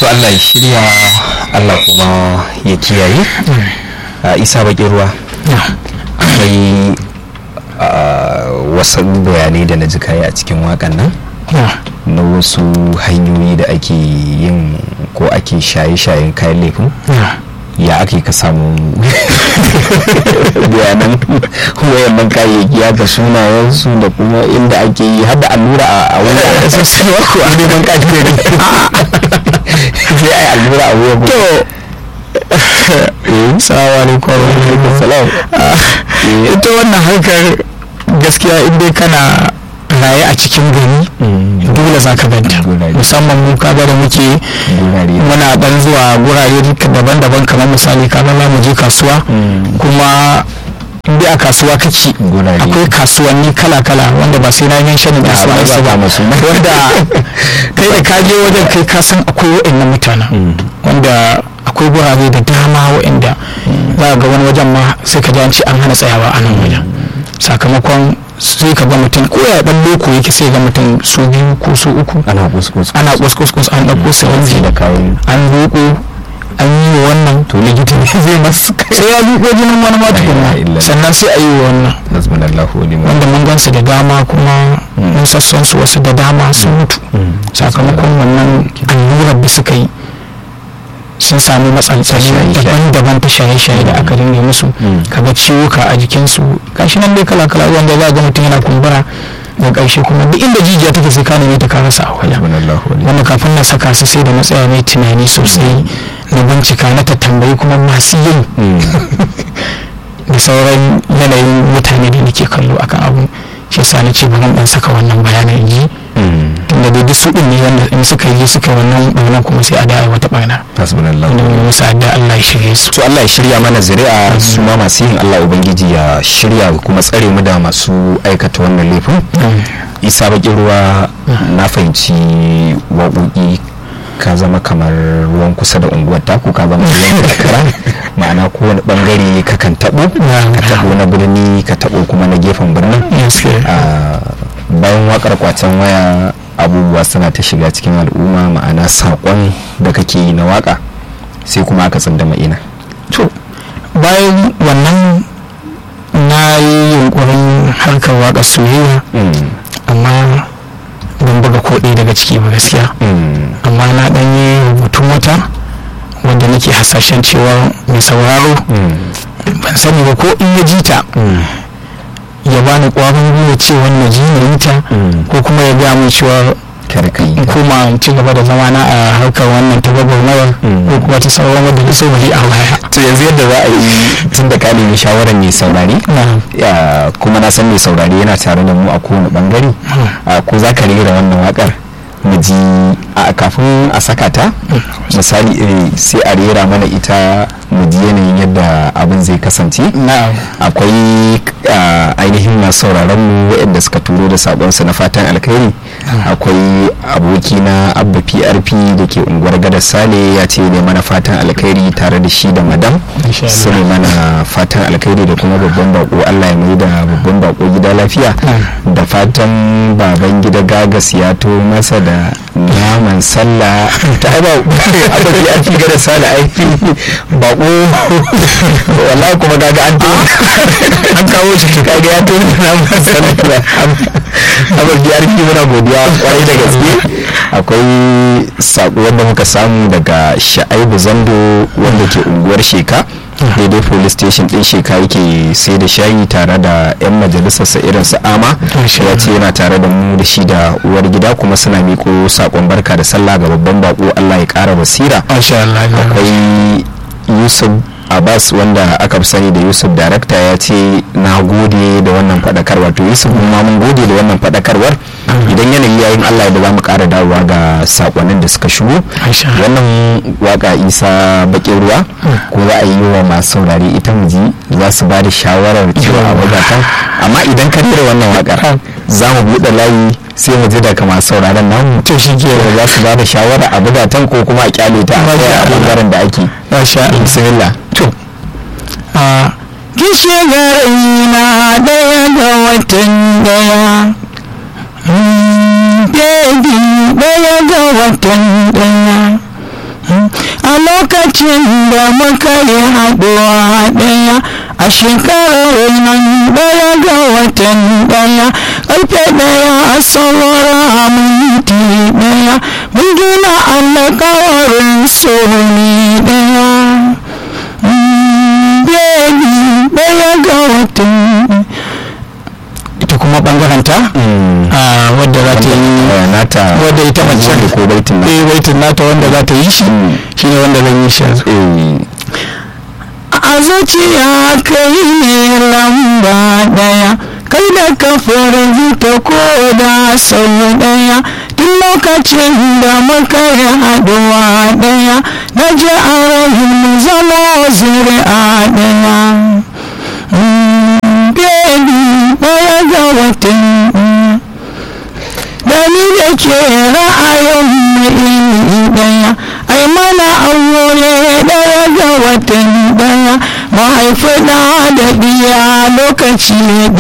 to Allah ya shirya Allah kuma ya kiyaye a isa bakin ruwa akwai wasu bayanai da na ji kayi a cikin wakan nan na wasu hanyoyi da ake yin ko ake shaye-shayen kayan laifin ya ake ka samu bayanan wayannan kayayyaki ya ga sunayensu da kuma inda ake yi har da allura a wani a sosai wako a neman kaji ne sai ai allura a wuyan to salamu alaikum salam ita wannan harkar gaskiya in dai kana raye a cikin gari dole za ka ganta musamman mu kaga da muke muna dan zuwa gurare daban-daban kamar misali kaga za mu je kasuwa kuma inda a kasuwa kake akwai kasuwanni kala-kala wanda ba sai na yin shanin da suwa su ba wanda kai da ka je wajen kai ka san akwai wa'annan mutanen wanda akwai gurare da dama wa'anda za ga wani wajen ma sai ka ji an ce an hana tsayawa a nan wajen sakamakon sai ka ga mutum ko ya dan loko yake sai ga mutum su biyu ko su uku ana kuskus ana kuskus an dauko sirinji da kayan an roƙo an yi wa wannan to likita ne zai masu sai ya roƙo jinin wani ma tukunna sannan sai a yi wa wannan nasbunallahu wa ni'mal wanda mun gansu da dama kuma mun sassan su wasu da dama sun mutu sakamakon wannan allurar da suka yi sun samu matsaltsali daban-daban ta shaye-shaye da aka dinga musu kaga ciwuka a jikinsu gashi nan dai kala-kala wanda za ga mutum yana kumbura da ƙarshe kuma duk inda jijiya take sai ka neme ta ka rasa a wajen wanda kafin na saka su sai da na tsaya mai tunani sosai na bincika na ta tambayi kuma masu yin da sauran yanayin mutane da nake kallo akan abu shi yasa na ce bari dan saka wannan bayanan yi tunda dai duk su din ne wanda in suka yi suka wannan barna kuma sai a da wata barna hasbunallahu wanda mu musa da Allah ya shirye su to Allah ya shirya mana zuri'a su ma masu yin Allah ubangiji ya shirya kuma tsare mu da masu aikata wannan laifin isa bakin ruwa na fahimci waƙoƙi ka zama kamar ruwan kusa da unguwar taku ka zama ruwan karkara ma'ana kowane bangare ka kan taɓo ka taɓo na birni ka taɓo kuma na gefen birnin bayan wakar kwacen waya abubuwa suna ta shiga cikin al'umma ma'ana saƙon da kake yi na waka sai kuma aka tsindama ina to bayan wannan na yi yunkurin harkar waka soyayya amma ban buga ko ɗaya daga ciki ba gaskiya amma na ɗan yi rubutun wata wanda nake hasashen cewa mai sauraro ban sani ba ko in ya ji ta ya bani ƙwarin gwiwa cewa na ji na yi ta ko kuma ya gaya min cewa in koma in ci gaba da zama na a harkar wannan ta gwagwarmayar ko kuma ta sauran wadda ta saurari a baya to yanzu yadda za a yi tun da ka nemi shawarar mai saurari kuma na san mai saurari yana tare da mu a kowane bangare ko za ka rera wannan wakar mu ji a kafin a saka ta misali sai a rera mana ita mu ji yanayin yadda abin zai kasance akwai ainihin masu sauraron mu waɗanda suka turo da sabonsu na fatan alkhairi akwai aboki na abba prp da ke unguwar gadar sale ya ce ne mana fatan alkhairi tare da shi da madam su ne mana fatan alkhairi da kuma babban bako allah ya mai da babban bako gida lafiya da fatan baban gida gagas ya to masa da naman sallah ta ba abba prp gadar sale aiki bako wallahi kuma gaga an an kawo shi kaga ya to naman sallah abba prp muna godiya kwarai da gaske akwai sako wanda muka samu daga sha'aibu zando wanda ke unguwar sheka daidai police station din sheka yake sai da shayi tare da 'yan majalisarsa irin su ama ya ce yana tare da mu da shi da uwar gida kuma suna miko sakon barka da sallah ga babban bako allah ya kara basira akwai yusuf abbas wanda aka fi sani da yusuf darakta ya ce na gode da wannan fadakarwar to yusuf ma mun gode da wannan fadakarwar idan yanayi yayin allah da za mu kara dawowa ga sakonnin da suka shigo wannan waka isa bakin ruwa ko za a yi wa masu saurare ita mu ji za su ba da shawarar cewa a wagatan amma idan ka rera wannan wakar za mu buɗe layi sai mu ji daga masu sauraron namu to shi ke za su ba da shawara a bugatan ko kuma a kyale ta a bangaren da ake bismillah to a kishe na daya ga watan daya baby daya ga watan daya a lokacin da muka yi haɗuwa ɗaya a shekarar nan ɗaya ga watan ɗaya ƙarfe ɗaya a saurara minti ɗaya mun gina alƙawarin soni ɗaya Baby ɗaya ga watan ita kuma ɓangaren ta wadda za ta yi nata wadda ita mace ko baitin na eh baitin nata wanda za ta yi shi shine wanda zan yi shi yanzu a zuciya kai ne lamba daya kai da ka ta ko da sau daya duk lokacin da muka yi haduwa daya na ji a rahin mu zama zuri'a daya baby daya ga watan da ni da ke ra'ayin mu iri daya ai mana aure daya ga watan daya mahaifi da da biya lokaci